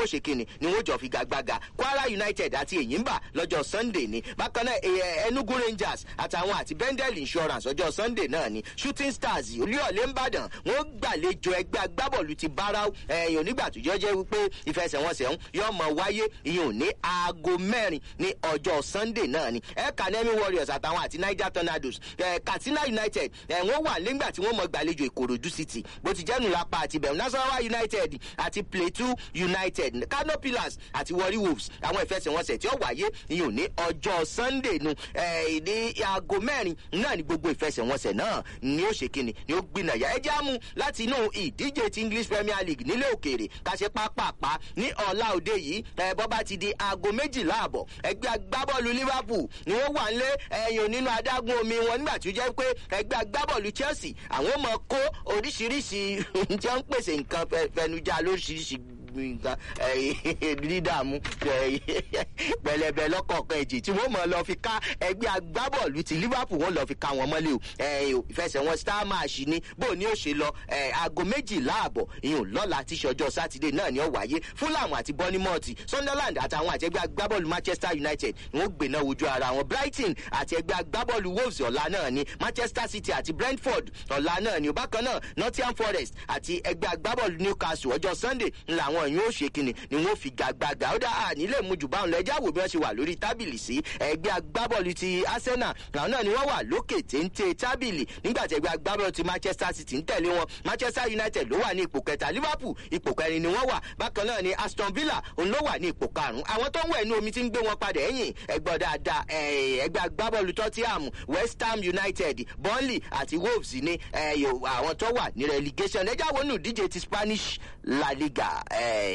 wọ́n ṣe kíni ni wọ́n jọ figagbága kwara united àti èyínbà lọ́jọ́ sunday ni bákan náà eh, enugu rangers àtàwọn àti bendel insurance ọjọ́ sunday náà ni shooting stars olúyọ̀lé ńbàdàn wọ́n gbàlejò ẹgbẹ́ agbábọ́ọ̀lù ti báráú ẹ̀yìn onígbà tó jẹ́ jẹ́ wípé ìfẹsẹ̀wọnsẹ̀ ń yọ ọmọ wáyé ìyẹn ò ní aago mẹ́rin ní ọjọ́ sunday náà ni ẹ̀ka nemi warriors àtàwọn àti niger tornadoes eh, katsina united eh, wọ́n wà nígbà tí wọ́n mọ gbàlejò ìkòròdú city bó ti jẹ́nu lápá àti bẹ̀rù nasarawa united àti plateau united kano pillars àti warri wolves àwọn ìfẹsẹ̀wọnsẹ̀ tí ó wáyé ìyẹn ò ní ọjọ́ sunday nu eh, ní aago mẹ́rin náà ni gbogbo ìfẹsẹ̀wọnsẹ̀ náà ni ó ṣe kíni ni ó gbìnàyà ẹ já mú láti inú ìdíje ti english premier league nílé òkèèrè káṣe pápápá ní ọ̀la òde yìí ẹ bọ́ bá ti di aago méjìlá àbọ̀ ẹgbẹ́ agbábọ́ọ̀lù liverpool ni wọ́n wà nílé ẹ̀yìn nínú adágún omi wọn nígbà tí ó jẹ́ pé ẹgbẹ́ agbábọ́ọ̀lù chelsea àwọn ọmọ kó oríṣiríṣi jẹ́ ń pèsè nǹkan fẹnujá lóríṣiríṣi nǹkan dídààmú pẹlẹbẹ lọkọọkan èjì tí wọn mọ lọ fi ká ẹgbẹ agbábọọlù ti liverpool wọn lọ fi ká wọn mọlẹ o ìfẹsẹ̀wọn star match ni bó ni ó ṣe lọ aago méjìlá àbọ̀ ìyún lọ́la tí ṣọjọ́ sátidé náà ni ó wáyé fulham àti bournemouth sunderland àtàwọn àti ẹgbẹ́ agbábọ́ọ̀lù manchester united ni wọ́n gbéná wojú ara wọn brighton àti ẹgbẹ́ agbábọ́ọ̀lù wolves ọ̀la náà ni manchester city àti brentford ọ̀la náà ni bákan náà nottingham forest àti ẹgbẹ́ agbábọ́ọ̀lù newcastle ọjọ́ sunday làwọn yóò ṣe kíni ni wọ́n fi gàgbàgà ó dá à nílé mujù báwọn lọ ẹjá wò bí wọ́n ṣe wà lórí tábìlì sí ẹgbẹ́ agbábọ́ọ̀lù ti arsenal làwọn náà ni wọ́n wà lókè téńté tábìlì nígbà tí ẹgbẹ́ agbábọ́ọ̀lù ti manchester city ń tẹ̀lé wọn manchester united ló wà ní ipò kẹta liverpool ipò kẹrin ni wọ́n wà bákan náà ni aston villa òun ló wà ní ipò karùn-ún àwọn tó ń wẹ̀ ní omi ti ń gbé wọn padà ẹ̀yìn ẹgbẹ́ dáadáa ẹgbẹ́ agbábọ́ọ̀lù tottenham west ham united burnley àti wolves ní àwọn tó wà ní relegation ẹjá wọnú díje ti spanish la liga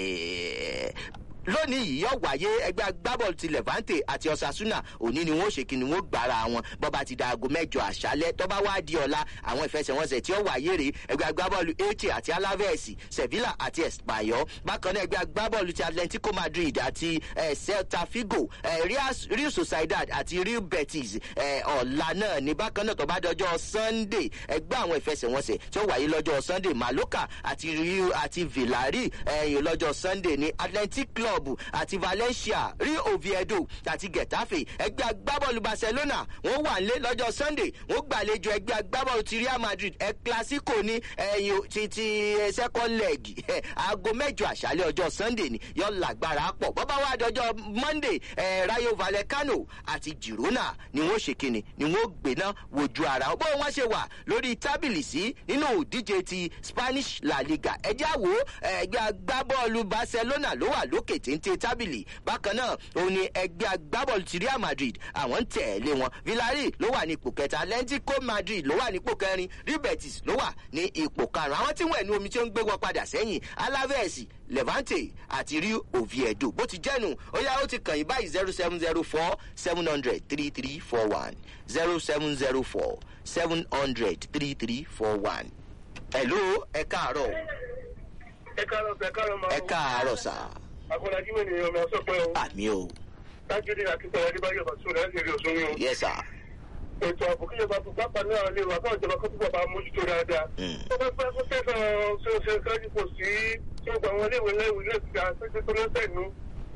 lónìí yìí yóò wáyé ẹgbẹ́ agbábọ́ọ̀lù ti levante àti osasuna òní ni wọ́n ṣe kí ni wọ́n gbára wọn bọ́ba ti da aago mẹ́jọ àṣálẹ́ tọ́ba wá di ọ̀la àwọn ìfẹsẹ̀wọnsẹ̀ tí ó wáyé rè ẹgbẹ́ agbábọ́ọ̀lù eche àti alaves sevilla àti espanyol bákan náà ẹgbẹ́ agbábọ́ọ̀lù ti atlantico madrid àti celta figo real sociedad àti real betis ọ̀la náà ní bákan náà tọ́ba dọjọ́ sunday ẹgbẹ́ àwọn ìfẹsẹ̀wọnsẹ̀ tí ó wáyé lọ́jọ́ sunday maloka àti rio àti villari lọ́jọ́ sunday ní atlantic club club àti valencia rio oviedo àti getafe ẹgbẹ́ agbábọ́ọ̀lù barcelona wọ́n wà nílé lọ́jọ́ sunday wọ́n gbàlejò ẹgbẹ́ agbábọ́ọ̀lù ti real madrid ẹ clasico ní ẹyin ti ti second leg aago mẹ́jọ àṣálẹ́ ọjọ́ sunday ni yọ lágbára pọ̀ bọ́bá wa dọjọ́ monday rayo vallecano àti girona ni wọ́n ṣe kíni ni wọ́n gbéná wojú ara bó wọ́n ṣe wà lórí tábìlì sí nínú ìdíje ti spanish la liga ẹjẹ́ àwo ẹgbẹ́ agbábọ́ọ̀lù barcelona ló wà lókè téńté tábìlì bákan náà òun ni ẹgbẹ́ agbábọ́ọ̀lù ti real madrid àwọn ń tẹ̀lé wọn villarreal ló wà ní ipò kẹta atlantico madrid ló wà ní ipò kẹrin real betis ló wà ní ipò karùn-ún àwọn tí wọ́n ẹ̀nu omi tí ó ń gbé wọn padà sẹ́yìn alaves levante àti rio oviedo bó ti jẹ́nu ó yá ó ti kàn yín báyìí zero seven zero four seven hundred three three four one zero seven zero four seven hundred three three four one. hello ẹ káàárọ̀. ẹ káàárọ̀ ẹ káàárọ̀ máa. ẹ káàárọ̀ sáà akọ̀dájú mi nìyẹn ọmọ ọsọ pé o. àmì o. dájúdé akíntayọ adébáyọ bàtúwò láti rí òsùn yín o. yẹ sà. ètò ààbò kí ìjọba fún pápá náà lè wà káwọn ìjọba kó túbọ̀ bá mójútó dáadáa. ó bá pẹ́ kó tẹ̀sán ṣoṣo kájú kò sí tí ó gba àwọn iléèwé lẹ́wọ̀ ilé ìgbà pẹ́pẹ́ tó lọ́sẹ̀ nù.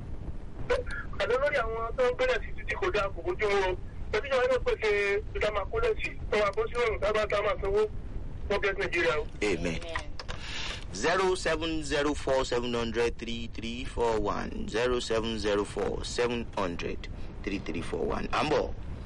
àdó lórí àwọn tó ń gbẹ́lẹ̀ sí títí kò dáa kò bójú wọn. pẹ̀lú ìjọba náà pèsè ìdámà kólẹ̀sì tó wà bó sí òrùn tábà tá a máa sanwó wọ́n gẹ́gẹ́ nàìjíríà o. amen zero seven zero four seven hundred three three four one zero seven zero four seven hundred three three four one. à ń bọ̀.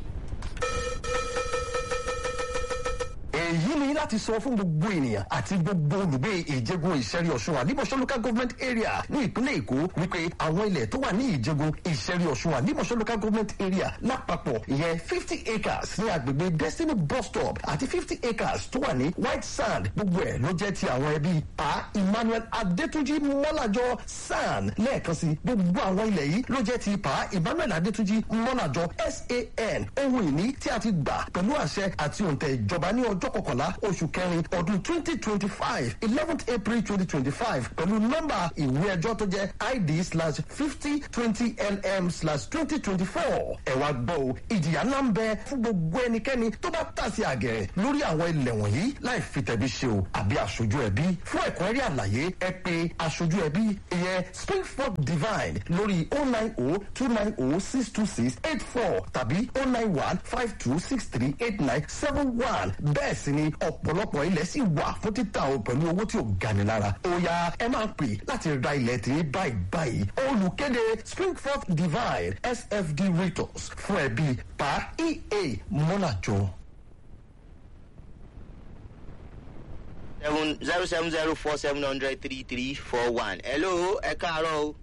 èyí ni láti sọ fún gbogbo ènìyàn àti gbogbo olùgbé ìjẹgun ìṣẹ́rí ọ̀ṣun àlímọ̀ṣọ́ local government area ní ìpínlẹ̀ èkó wípé àwọn ilẹ̀ tó wà ní ìjẹgun ìṣẹ́rí ọ̀ṣun àlímọ̀ṣọ́ local government area lápapọ̀ ìyẹn fifty acres ní agbègbè destiny bus stop àti fifty acres tó wà ní white sand gbogbo ẹ̀ ló jẹ́ ti àwọn ẹbí pa emmanuel adétúnjì mọ́làjọ san lẹ́ẹ̀kan sí gbogbo àwọn ilẹ̀ yìí ló jẹ́ ti pa emmanuel adétúnjì mọ́làjọ san ohun ìní tí a ti gbà pẹ̀lú àṣẹ àti òǹtẹ̀ ìjọba ní ọjọ́ kọkànlá oṣù kẹrin ọdún twenty twenty five eleventh april twenty twenty five pẹ̀lú nọ́mbà ìwé ẹjọ́ tó jẹ́ id slash fifty twenty lm slash twenty twenty four ẹ wá gbọ́ o ìjìyà ńlá ń bẹ fún gbogbo ẹnikẹ́ni tó bá tàsí àgẹ̀rẹ̀ lórí àwọn ilẹ̀ wọ̀nyí láì fi tẹ̀bí ṣe o àbí aṣojú ẹbí fún ẹ̀kúnrẹ́rẹ́ àlàyé ẹ pé aṣojú ẹbí ìyẹn springford divine lórí oh nine oh two nine oh six two six eight four tàbí oh nine one five two six three eight nine seven one bẹ́ẹ̀ sì ni ọ̀pọ̀lọpọ̀ ilẹ̀ sì wà fún títà o pẹ̀lú owó tí ò gani lára ó yá ẹ máa pè láti ra ilẹ̀ tí báyìí báyìí olùkéde springford divine sfd rentals fún ẹbí pa ea mọ́nàjọ́. seven zero seven zero four seven hundred three three four one. hello ẹ káàárọ̀ o.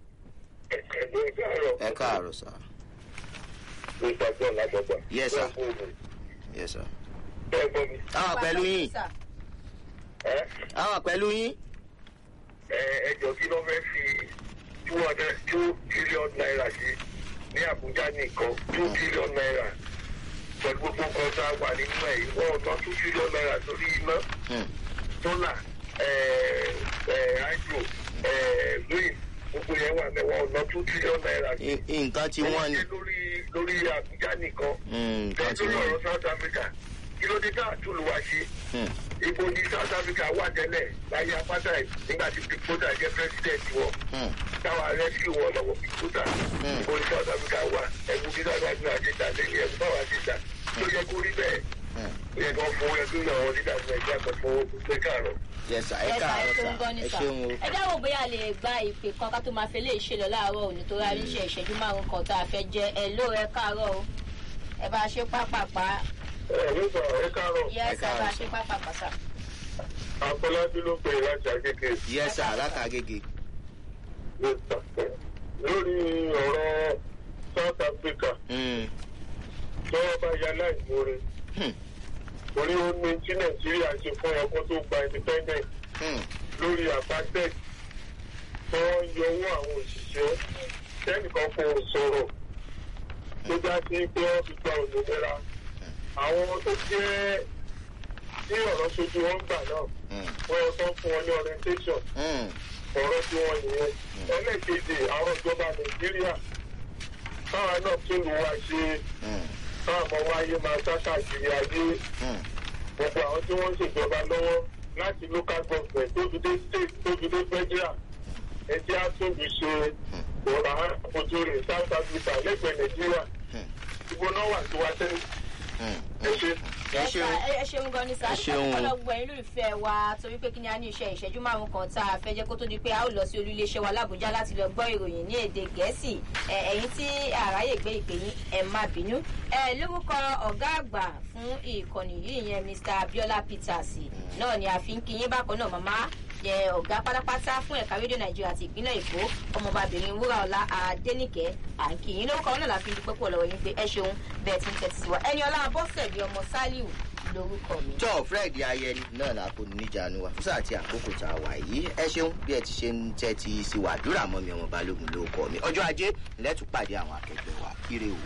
ẹ káàárọ̀ sà. Yes, sir. yes sir. àwọn pẹ̀lú yín àwọn pẹ̀lú yín. ẹjọ kí ló fẹ́ fi two hundred two trillion naira sí ní àbújá nìkan two trillion naira pẹ̀lú gbogbo nǹkan tá a wà nínú ẹ̀ yìí wọ́n ná two trillion naira sórí iná solar hydro green gbogbo yẹn wà mẹ́wàá ọ̀nà two trillion naira sí. N- nǹkan tí wọ́n ní. lórí lórí àbújá nìkan. Mm, nǹkan tí lórí wọ́n ní. ọ̀rọ̀ south africa kí ló dé tá a tún lù wá ṣe. Hmm. ibo ní south africa wà tẹ́lẹ̀ láyé apartheid nígbà tí pickpota jẹ́ president wọn. Hmm. táwa rescue wọn lọ́wọ́ pickpota. ibo ní south africa wà ẹ̀kú bí south africa ṣe ta lẹ́yìn ẹ̀kú báwa ṣe ta. tó yẹ kó rí bẹ́ẹ̀. ó yẹ kó fún ẹgbẹ́ ìyàwó nígbà tí nàìjíríà kan fún pé káàrọ̀. yes sir ẹ ẹ káàárọ̀ ṣeun sà gan ni ẹ sà ṣeun o. ẹ dáwọ́ bóyá a lè gba ìpè kan ká tó máa fi lè ṣe lọ láàárọ̀ òní tó rárí iṣẹ́ ìṣẹ́jú márùn kan tá a fẹ́ jẹ́ ẹ ló ẹ káàárọ̀ o ẹ bá a ṣe pápápá ẹ ló sọ ẹ káàrọ̀ yẹ ẹ sà bá a ṣe pápápá sà. àfọlábí ló pè é láti àgékè. yes sir látàgége. lórí ọ̀rọ̀ south africa Hmm. tọ́wọ́ bá ya láìmúre Hmm. torí ó ní tí nàìjíríà ṣe fún ọkọ tó gba independent Hmm. lórí apartheid tí wọ́n ń yọ owó àwọn òṣìṣẹ́ kẹ́nìkan kò sọ̀rọ̀ tó já sí pé wọ́n fi gba òmìnira àwọn tó jẹ́ tí ọ̀rọ̀ sojú wọn gbà náà Hmm. wọ́n yẹ kó fún wọn ní orientation Hmm. ọ̀rọ̀ tí wọ́n nìyẹn. ẹlẹ́kejì àwọn ìjọba nàìjíríà káwa náà tún lù wá ṣe Hmm. káwọn ọmọ wáyé máa sá káàkiri ayé Hmm. gbogbo àwọn tí wọ́n ń ṣèjọba lọ́wọ́ láti local government tó fi dé state tó fi dé federal ẹjẹ́ á tún lù ṣe ọ̀rọ̀ àfojú rẹ̀ south africa lẹ́gbẹ̀ẹ́ nàìjíríà ibo náà wà tí wá tẹ́lẹ̀ Hmm. ẹ ṣe. ẹ ẹ ṣeun. sà, ẹ- ẹ ṣeun gan ni sà Ẹ ṣeun. ọlọgbọ ẹyin lólùfẹ́ wa torí pé kí ni a ní iṣẹ́ ìṣẹ́jú márùn kan tá a fẹ́ jẹ́ kó tó di pé a ó lọ sí olú iléeṣẹ́ wa lábújá láti lọ gbọ́ ìròyìn ní èdè gẹ̀ẹ́sì ẹ, ẹ̀yin tí àráyè gbé ìpè yín ẹ má bínú ẹ lórúkọ ọ̀gá àgbà fún ìkànnì yìí yẹn mr abiola peters náà ni a fi ń kí yín bákan náà màmá yẹ ọ̀gá pátápátá fún ẹ̀ka rédíò nàìjíríà àti ìpínlẹ̀ èkó ọmọbabìnrin wúràọlá adẹnìkẹ́ àǹkìyín lórúkọ náà la fi ń dúpẹ́ pọ̀ lọ́wọ́ yín pé ẹ ṣeun bẹ́ẹ̀ tí ń tẹ̀sí sí wa ẹni ọlá abọ́sẹ̀dì ọmọ sálíù lórúkọ mi. tọ́ fred ayẹni náà la kò níjànú wa fúnṣà àti àkókò tá a wà yìí ẹ ṣeun bí ẹ ti ṣe ń tẹ́tí sí wàdúrà mọ́ mi ọmọ balógun ló kọ́ mi ọjọ́ ajé lẹ́tù pàdé àwọn akẹgbẹ́ wa kíre o.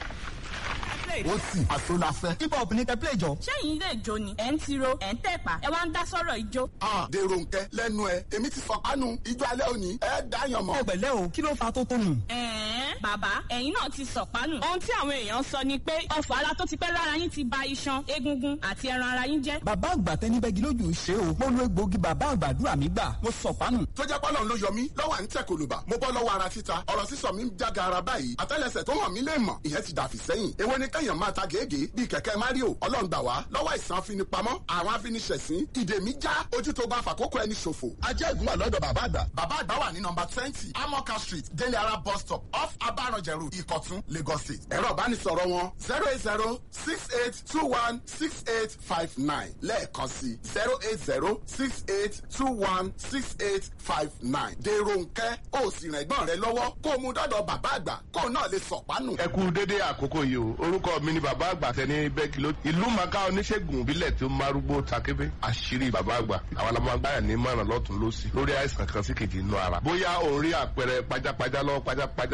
ó sì àsọláfẹ́. hip hop ní kẹ́pẹ́ ìjọ. ṣẹ́yìn ilé ìjó ni ẹ̀ ń tiro ẹ̀ ń tẹ̀pà ẹ wá ń dá sọ́rọ̀ ìjó. a dèrò nkẹ lẹnu ẹ èmi ti sọkánu ijó alẹ òní ẹ dáyàn mọ. ẹ pẹ̀lẹ́ o kí ló fa tó tó nù. ẹ̀ẹ́n bàbá ẹ̀yin náà ti sọ̀pánù. ohun tí àwọn èèyàn sọ ni pé ọ̀fọ̀ ara tó ti pẹ́ lára yín ti ba iṣan egungun àti ẹran ara yín jẹ́. bàbá àgbà tẹnibẹ́gi lójú ṣe o mo lo egbòogi bàbá àgbàdúrà mi gbà mo sọ fánù. tó jẹ́ pọ́lọ́n ló yọ mí lọ́wọ́ à ń tẹ̀ kòlùbà mo bọ́ lọ́wọ́ ara títa ọ̀rọ̀ sísọ mi ń jága ara báyìí àtẹ́lẹsẹ̀ tó hàn mí lè mọ̀ ìyẹn ti dàfí sẹ́yìn èwo ni kẹ́yàn máa ta gègé bíi kẹ̀kẹ́ mario ọlọ́run gbà wá lọ́wọ́ àìsàn afinipamọ́ àwọn afiniṣẹ̀sín ìdè mi já ojú tó bá fàkókò ẹni ṣòfò ajẹ́ ìgúnwà lọ́dọ̀ bàbá àgbà bàbá àgbà wà ní nọmba twenty amoka street délé ara bus stop off abaranjẹrù ìkọ̀tún lagos state ẹ̀rọ ìbánisọ̀rọ̀ wọn zero eight zero six eight two one six eight five nine lẹ́ẹ̀kan sí zero eight zero six eight two one six eight five nine dèrò nkẹ́ ó sì rìn ẹ̀gbọ́n rẹ lọ́wọ́ kó o mú dọ́dọ̀ bàbá àgbà kó o náà lè sọ̀pánù. ẹ kú dédé àkókò yìí o orúkọ mi ni bàbá àgbà tẹni bẹ́ẹ̀kì ló ìlú màkà oníṣègùn ìbílẹ̀ tó márúgbó takébé àṣírí bàbá àgbà àwọn alámọ̀gbáyà ní mọ̀ràn lọ́tún lọ́sì lórí àìsàn kan sí kejì inú ara bóyá òun rí àpẹẹrẹ pajápajá lọ́wọ́ pajápajá lẹ́sẹ̀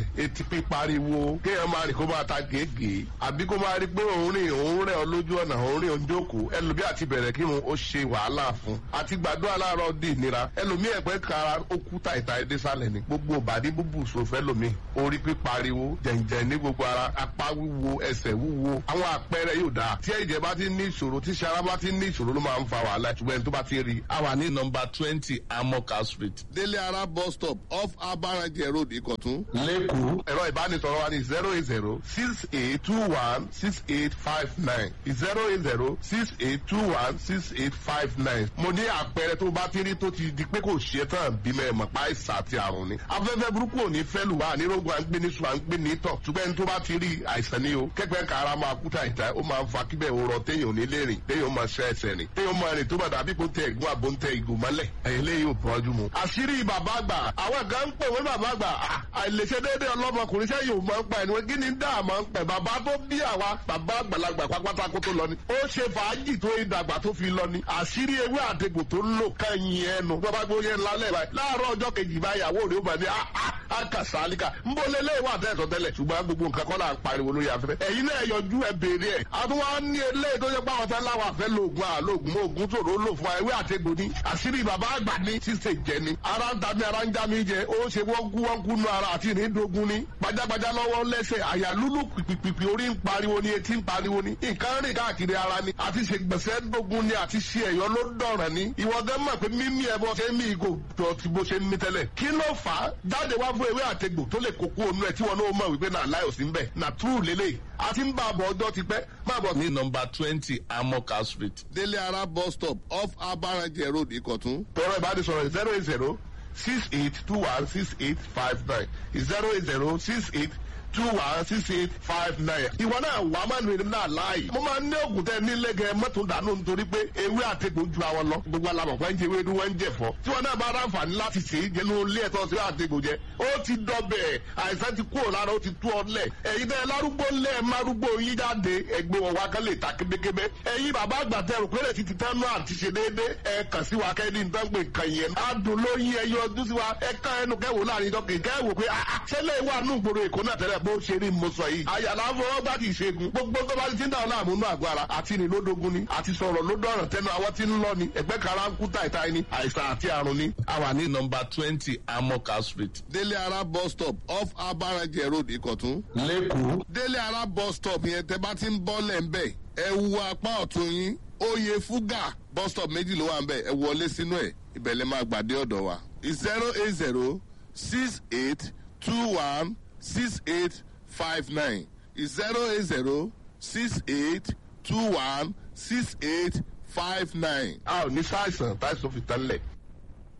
etí pípariwo kéèyàn máa rìn kó máa ta gègé àbí kó máa rí pé òun rìn òun rẹ̀ ọ lójú ọ̀nà òun rìn òun jókòó ẹlòmí àti bẹ̀rẹ̀ kírun ó ṣe wàhálà fún àti gbàdúrà láàárọ̀ di ìnira ẹlòmí ẹ̀pẹ́ kara ó kú tàìtà ẹdẹ sálẹ̀ ni gbogbo bàdí búbù sòfẹ́ lòmí orí pípariwo jẹ̀ǹjẹ̀ ní gbogbo ara apá wíwo ẹsẹ̀ wíwo àwọn àpẹẹrẹ yóò dáa tí ẹ̀jẹ̀ bá ti ní ìṣòro tí sara bá ti ní ìṣòro ló máa ń fa wàhálà ṣùgbọ́n ẹni tó bá ti rí a wà ní nọmba twenty amoka street délé ara bus stop off abarajẹ road ìkọ̀tún. lẹ́kọ̀ọ́ ẹ̀rọ ìbánisọ̀rọ̀ wa ní zero eight zero six eight two one six eight five nine zero eight zero six eight two one six eight five nine. mo ní àpẹẹrẹ tó bá ti rí tó ti di pé kò ṣe tán bímọ ẹ̀ mọ̀ pa àìsàn àti àrùn ni. afẹ́fẹ́ burúkú ò ní fẹ́ lù wá nírógun à ń gbé ní sùn à ń gbé ní tọ̀ ṣùgbọ́n ẹni tó bá ti rí àìsàn ni o kẹ́gbẹ́ kára máa kú tàìtà ó máa ń fa kíbẹ̀ òrọ̀ téèyàn ò ní lè rìn téèyàn máa ṣe ẹsẹ̀ rìn téèyàn máa rìn tó bá dàbí kó tẹ ẹ̀gún àbó ń tẹ ìgò mọ́lẹ̀ ẹ̀yìn lè yóò bọ́jú mu. àṣírí bàbá àgbà àwọn kan ń pè wọ́n bàbá àgbà àìlèṣe déédéé ọlọ́mọkùnrin sẹ́yìn ò máa ń pa ẹni wọ́n kí ni dá àmọ́ ń pẹ̀ bàbá tó bí àwa bàbá àgbàlagbà pápátá kó tó lọ ni ó ṣe fàájì tó ìdàgbà tó fi lọ ni àṣírí ewé àtegbò tó ń lò kẹ́yìn ẹnu bàbá gbóyè lálẹ́ báyìí láàárọ̀ ọjọ́ kejì báyìí àwọ̀ rẹ̀ ó bá ní àkàsálíkà ń bọ́ lélẹ́ ìwà àtẹ̀sọ̀ tẹ́lẹ̀ ṣùgbọ́n gbogbo nǹkan kọ́ là ń pariwo lórí afẹ́fẹ́ ẹ̀yin náà yọjú ẹ béèrè ẹ̀ àtúwá ní eléyìí tó yẹ pé àwọn tẹ́lá wà fẹ́ lóògùn àlóògùn mọ́ ògùn tòró lò fún ewé àtegbò ní àṣírí bàbá àgbà ní ṣíṣe jẹ ni ara ń ta mi ara ń já mi jẹ ó ṣe wọ́n kú wọ́n kú nu ara àti ìrìndògún ni gbajagbaja lọ́wọ́ lẹ́sẹ̀ àyà lúlù pìpìpì orí ń pariwo ni etí ń pariwo ni nǹkan rìn káàkiri ara ni àti ṣègbèsè dógún ni àti ṣe ẹ̀yọ́ ló dọ̀ràn ni ìwọ gẹ́ mọ̀ pé mímí ẹ bọ́ ṣe mí ìgò jọ ti bó ṣe ń mí tẹ́lẹ̀ kí ló fà á jáde wá fún ewé àtegbò tó lè kókó onú ẹ tí wọn náà mọ̀ wípé náà láyò sí ń bẹ̀ nà túrù lélẹ̀ àti ń bá a bọ̀ ọjọ́ ti pẹ́ máa bọ̀ ní nọmba twenty amoka street délé ara bus stop off abarajẹ road ìkọ̀tún. tọrọ ìbánisọ̀rọ̀ zero eight zero six eight two one six eight five nine zero eight zero six eight two one six eight five nine. ìwọ náà wà á máa nù náà láàyè. mo máa ń ní ògùn tẹ nílé gẹ mọ́tò dànù nítorí pé ewé àtẹ̀gbò ju àwọn lọ. gbogbo alamọ̀ fẹ́ ń jẹ ewédú wọ́n ń jẹ fọ́. tí wọn náà bá ráǹfààní láti ṣe é jẹnu ilé ẹ̀tọ́ sí àtẹ̀gbò jẹ. ó ti dọbẹ̀ àìsàn ti kúrò lára ó ti tú ọ lẹ̀. ẹ̀yin tẹ́ lárúgbó lẹ̀ márúgbó yín jáde ẹgbẹ́ wọn wá kán lè ta kébékébé. ẹ̀yin bàbá àgbà tẹ rò pé ti ti tán náà àti ṣe déédéé. ẹ kàn sí wa kẹ́ni ní tán pé nǹkan yẹn. adùn ló yín ẹyọ ọdún sí wa ẹ ká ẹnu kẹwò láàrin ìjọ kìí kẹwò pé ṣẹlẹ̀ wà nù gbòòrò èkó náà tẹ́lẹ̀ bó ṣe rí mo sọ yìí. àyàlá fọwọ́ bá ti ṣẹ́gun gbogbo tó bá ti ń dà ọ́ láàmú nù àgọ́ ara àti ní lódógún ni àti sọ̀rọ̀ lódọ̀ràn tẹnu àwọn tí ń lọ ni ẹgbẹ́ kara ń kú táìtáì ni àìsàn àti àrùn ni. a wà ní nọmba twenty amoka street. délé ara bus stop off abarajẹ road ìkọ̀tún. lẹ́kọ̀ọ́. délé ara bus stop yẹn tẹ bá ti ń bọ́ lẹ̀ ń bẹ̀ ẹ wu apá ọ̀tún yín oyè fúgà bus stop méjì ló wà ń bẹ̀ ẹ wọlé sínú ẹ̀ ibẹ̀ lè máa gbàdé ọ̀dọ̀ wa. zero eight zero six eight two one six eight five nine zero eight zero six eight two one six eight five nine. a ò ní sáìsàn táìsàn fi tán lẹ̀